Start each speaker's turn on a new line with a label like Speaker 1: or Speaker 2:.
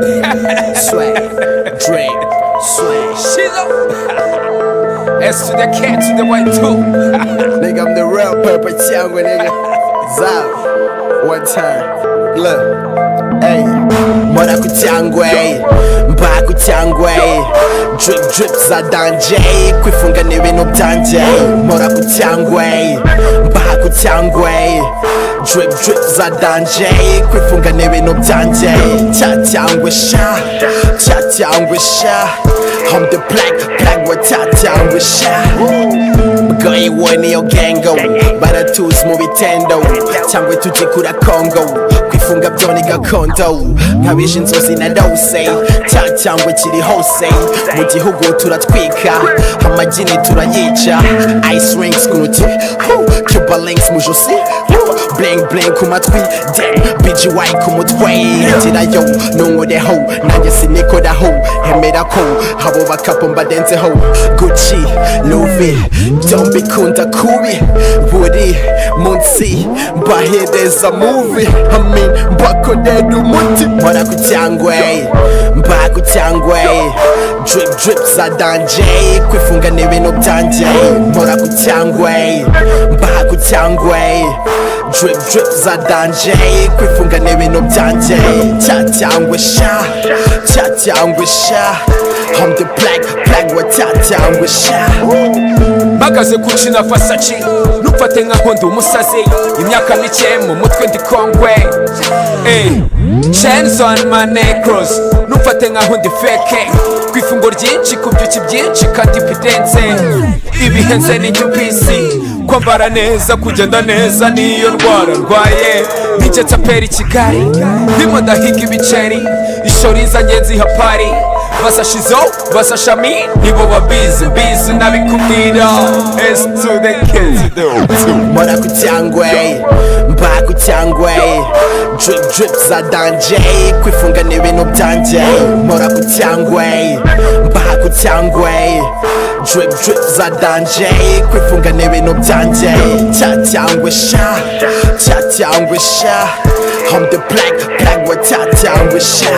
Speaker 1: Swag, drink, swag.
Speaker 2: She's up. S to the cat to the white too.
Speaker 1: Nigga, I'm the real purple changwa, nigga. Zao, one time. Look, hey. Mora kuchangwe, mba kuchangwe Drip drip za danje, kwifunga n'ibintu byanje Mora kuchangwe, mba kuchangwe Drip drip za danje, kwifunga n'ibintu byanje Cha changwe sha, cha changwe sha I'm the black, black wa cha changwe sha Mgoi woni yo gengo Baratuzi mu bitendo Cyangwa tujikura Kongo Kwifunga byone gakondo Nkabije inzozi na dose Cya cyangwa kiri hose Mu gihugu turatwika Amagini turayica Ice rings ku ntoki Hoo, Cuba links mu josi Hoo, Bling bling ku matwi Damn, BGY ku mutwe Gira yo, nunkoreho Nanjye sinikoraho Emera ko Abo bakapo mbadenzeho Gucci, Louis Don't be kunda kubi Buri munsi Mbahereza movie I mean Mbakorera umuti Mpora ku cyangwe Mba ku cyangwe Drip drip za danje Kwifunga n'ibintu byanje Mpora ku cyangwe Mba ku cyangwe Drip drip za danje Kwifunga n'ibintu byanje Cya cyangwe sha Cya cyangwe sha I'm the black black wa cya cyangwe sha
Speaker 2: mpagaze ku cina fasaci ntumfate nkaho ndi umusazi imyaka mike mu mutwe ndi kongwe shenzoni manekrosi ntumfate nkaho ndi feke ku ifungo ryinshi ku byuki byinshi kandi bidenze ibihenze n'icyo kwisi kwambara neza kugenda neza niyo ndwara ndwaye nicyo capera i kigali ndimo ndahiga ibiceri ishori zanjye zihapari basa shizo basa shami nibo babizi bizi nabikubwira s to the kids
Speaker 1: Mora ku cyangwe mba ku cyangwe drip drip za danje kwifunga n'ibintu byanje Mora ku cyangwe mba ku cyangwe drip drip za danje kwifunga n'ibintu byanje cya cyangwe sha cya cyangwe sha I'm the black black wa cya cyangwe sha